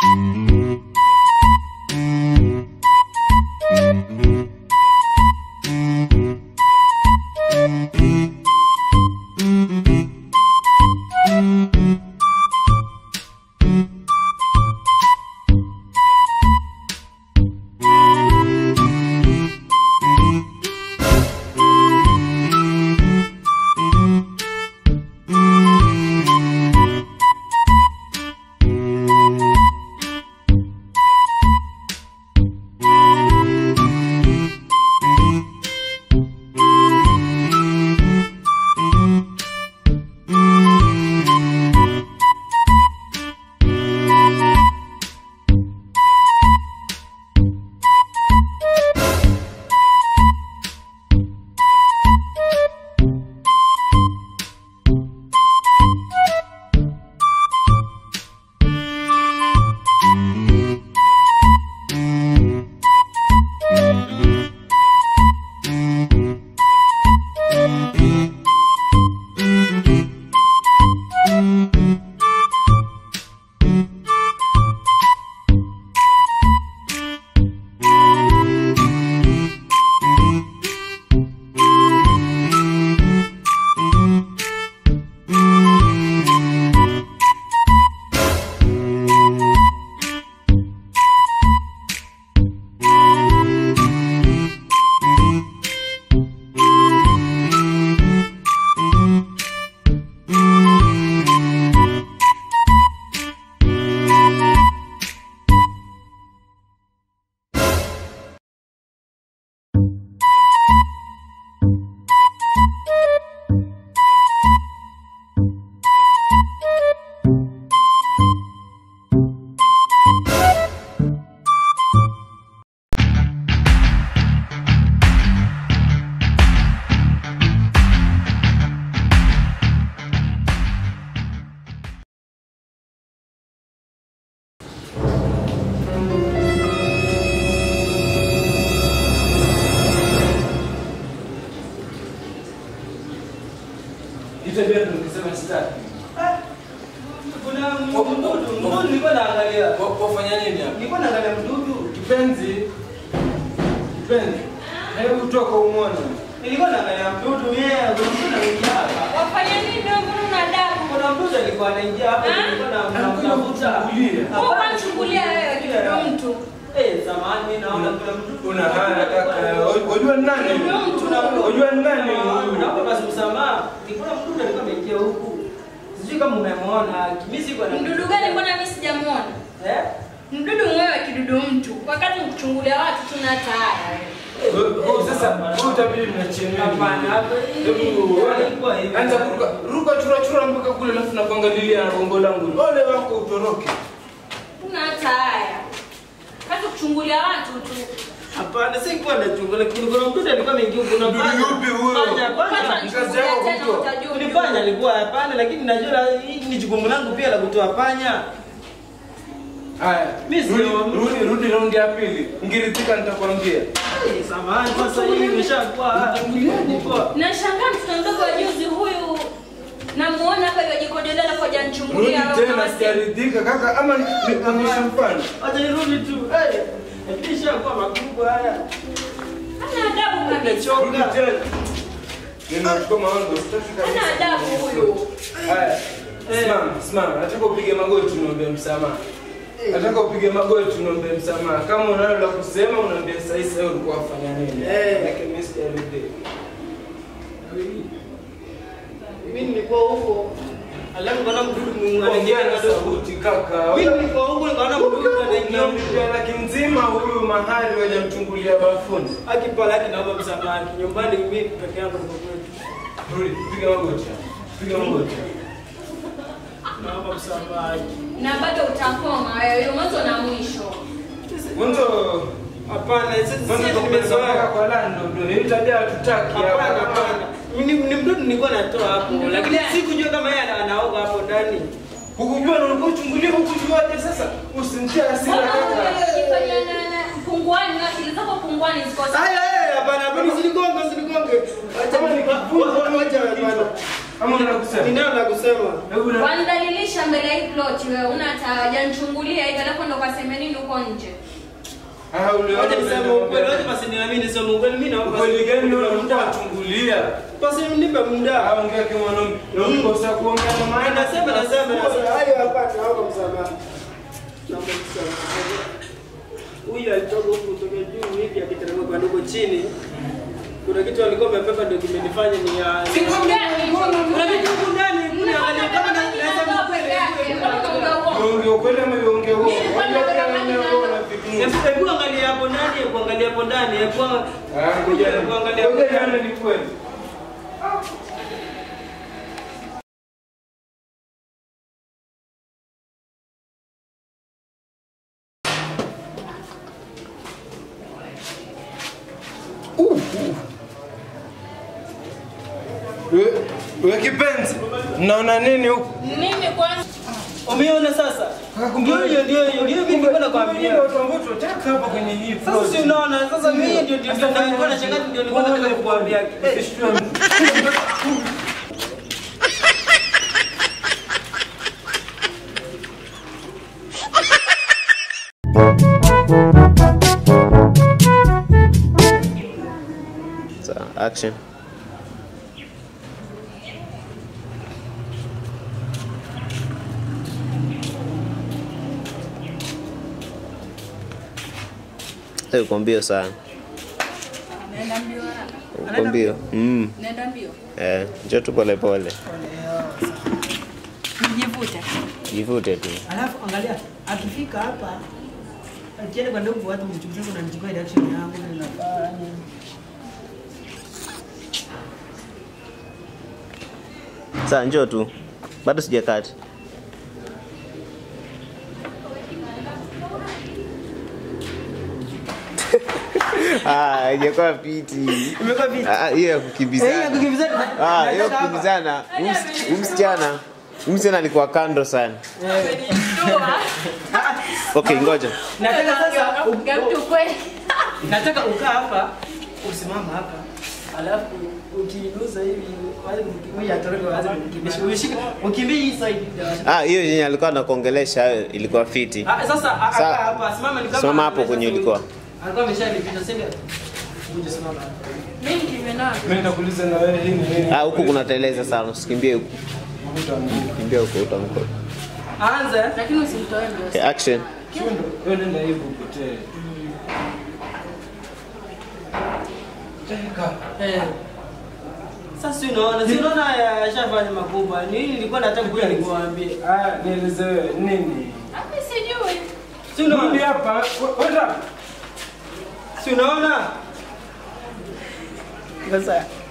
Nitembea tu nikisema sitaki. Kuna mdudu, mdudu nilikuwa naangalia. Wa- Wafanya nini hapa? Nilikuwa naangalia mdudu. Kipenzi. Kipenzi. Hebu toka umwone. Nilikuwa naangalia mdudu yeye, kuna mdudu anaingia hapa. Wafanya nini wewe mbona una adabu? Kuna mdudu alikuwa anaingia hapa, Ah? nilikuwa na Anakuja namtafuta. kukuchungulia. Wewe unamchungulia wewe kidogo mtu. Eh, zamani mimi naona kuna mdudu. Una haya kaka. Wajua ni nani? Kuna mtu na mdudu. Wajua ni nani? Naomba basi msamaha. Nilikuwa mdudu alikuwa ameingia huku. Sijui kama umemwona. Mimi sikuwa na Mdudu gani mbona mimi sijamuona? Eh? Mdudu mwewe kidudu mtu. Wakati mkuchungulia watu tuna tayari wewe. Wewe sasa wewe utabidi mnachia nini? Hapana, hapa Hebu Ilikuwa hivi. anza kuruka ruka chura chura mpaka kule alafu na kuangalilia na bongo langu. Ole wako utoroke. Tuna tayari. Wakati kuchungulia watu tu. Hapana, sikuwa nachungulia. Kuna kuna mdudu alikuwa ameingia huku. Kuna Mdudu panya. yupi huyo? Panya, Wakati panya. wanachungulia yako tena kutoa. utajua. Ni panya alikuwa hapana, lakini najua la- hii ni jukumu langu pia la kutoa panya. Haya, Mimi sio- rudi rudi rudi raundi ya pili. Ngiritika nitakwambia. Eh, Samahani, sasa hii imeshakuwa Nilikuwa- Nashangaa mtoto mdogo wa juzi huyu namuona hapa yajikodolea alafu Rudi hajanichungulia wewe tena kama si- sijaridhika kaka ama nikuonyeshe mfano. Acha nirudi tu. Eh, imeshakuwa makubwa haya. Hana adabu kabisa. Rudi tena. Ninachukua maondo sitaki kabisa. Hana adabu huyu. Haya. Simama, simama. Nataka upige magoti niombe msamaha. Nataka upige magoti niombe msamaha. Kama unalo la kusema unaambia sasa hivi wewe ulikuwa wafanya nini? Eh. Lakini mimi sijarudi. Mimi nilikuwa huko. Alafu kuna mdudu Mungu Ongea anaingia na kadogo. sauti kaka. Mimi nilikuwa huko nikaona mdudu anaingia huko. Unamlipia laki nzima huyu mahali wajamchungulia bafuni. Akipa laki naomba msamaha. Nyumbani mimi peke yangu niko kwetu. Rudi, piga magoti. Piga magoti. Naomba msamaha. Na bado utakoma wewe mwanzo na mwisho. Mwanzo Hapana, sisi mwanzo sisi tumezoea nimezoea. kwa lando ndio ni tabia hatutaki Hapana, hapa. hapana. Ni ni mdudu nilikuwa natoa hapo, Mdudu lakini gani? sikujua kama yeye ana- anaoga hapo ndani. Hukujua na ulikuwa uchungulia hukujuaje sasa? Usimtie hasira Mbona kaka. unajifanya na na punguani na akili zako punguani ziko sawa? Haya, haya, hapana, hapana, usinigonge, usinigonge. Acha Kama ni nikivunja acha kichwa. hapana. Ama unataka kusema? Ninayo la kusema. Hebu na Wanidhalilisha mbele ya hii plot wewe. Una hajanichungulia hivi alafu ndo kaseme nini huko nje. Ah, uliona Wacha niseme vile ukweli, wacha unaongea. basi niamini niseme ukweli. Mimi naomba Ukweli gani nipe wewe muda. unataka kuchungulia? Basi nipe muda. Ah, ongea kama mwanaume. Na ukikosa kuongea na maana Nasema nasema nasema. Hayo hapa naomba msamaha. Naomba msamaha. Huyu alitoka huku kutoka juu hivi akiteremka kwa ndogo chini. Kuna kitu alikuwa amepepa ndio kimenifanya ni ya Siku gani? Kuna kitu huku ndani, kuna angalia kama na Mnafanya nasema nini peke yake? Mbona unaongea uongo? Uongee ukweli ama uongee uongo? Mimi nilikuwa Unajua nataka kama nani wewe nani? unafikiri. Hebu hebu angalia hapo ndani, hebu angalia hapo ndani, hebu ang- Ah, ngoja hebu angalia hapo ngoja ndani. jana ni kweli. We- We kipenzi, mnaona nini huku? Mimi kwanza Umeona sasa? Ndio hiyo ndio hiyo ndio mimi nilikuwa nakwambia. watu ambao tunataka hapa kwenye hii Sasa plot. si unaona sasa mimi ndio ndio ndio nilikuwa nashangaa ndio nilikuwa nataka kukuambia. Eh, Usishtue mtu. So, action. Eh, uko mbio sana. naenda mbio haraka. Uko mbio. Mm. Naenda mbio. Eh, njoo tu pole pole. Nijivute. Jivute tu. Alafu angalia akifika hapa akienda kwa ndogo watu mchukua sasa unanichukua reaction yangu na ninafanya. Sasa njoo tu. Bado sijakata. Ah, haijakuwa piti. Imekuwa vipi? Ah, hiyo ya Eh, ya kukimbizana. kukimbizana. Ah, hiyo Nataka hapa. kukimbizana. Huyu ms- huyu msichana. huyu msichana alikuwa kando sana. Okay, ngoja. Nataka sasa Unaongea mtu kweli. nataka ukaa hapa usimama hapa alafu ukiinusa hivi wazi mkimbia atoroke wazi mkimbisha ushike ukimbie hii side Ah, hiyo yenye alikuwa anakuongelesha ilikuwa fiti. Ah, sasa a- Sa- akaa hapa simama ni kama simama hapo kwenye ulikuwa. alikuwa ameshanipita sema uje simama hapa Mimi nikimenana. Mimi nitakuuliza na wewe hii ni nini? Ah, huku kuna teleza sana, usikimbie huku. Kimbia huko utamko. anza Lakini usimtoe mbio. Okay, action. Chundo, wewe nenda hivi upotee. Cheka. eh sasa si unaona si unaona yashafanya makubwa nini nilikuwa nataka kuja nikuambie Ah, nieleze wewe nini? Mimi sijui. si Rudi unaona hapa. Kwenda. si unaona sasa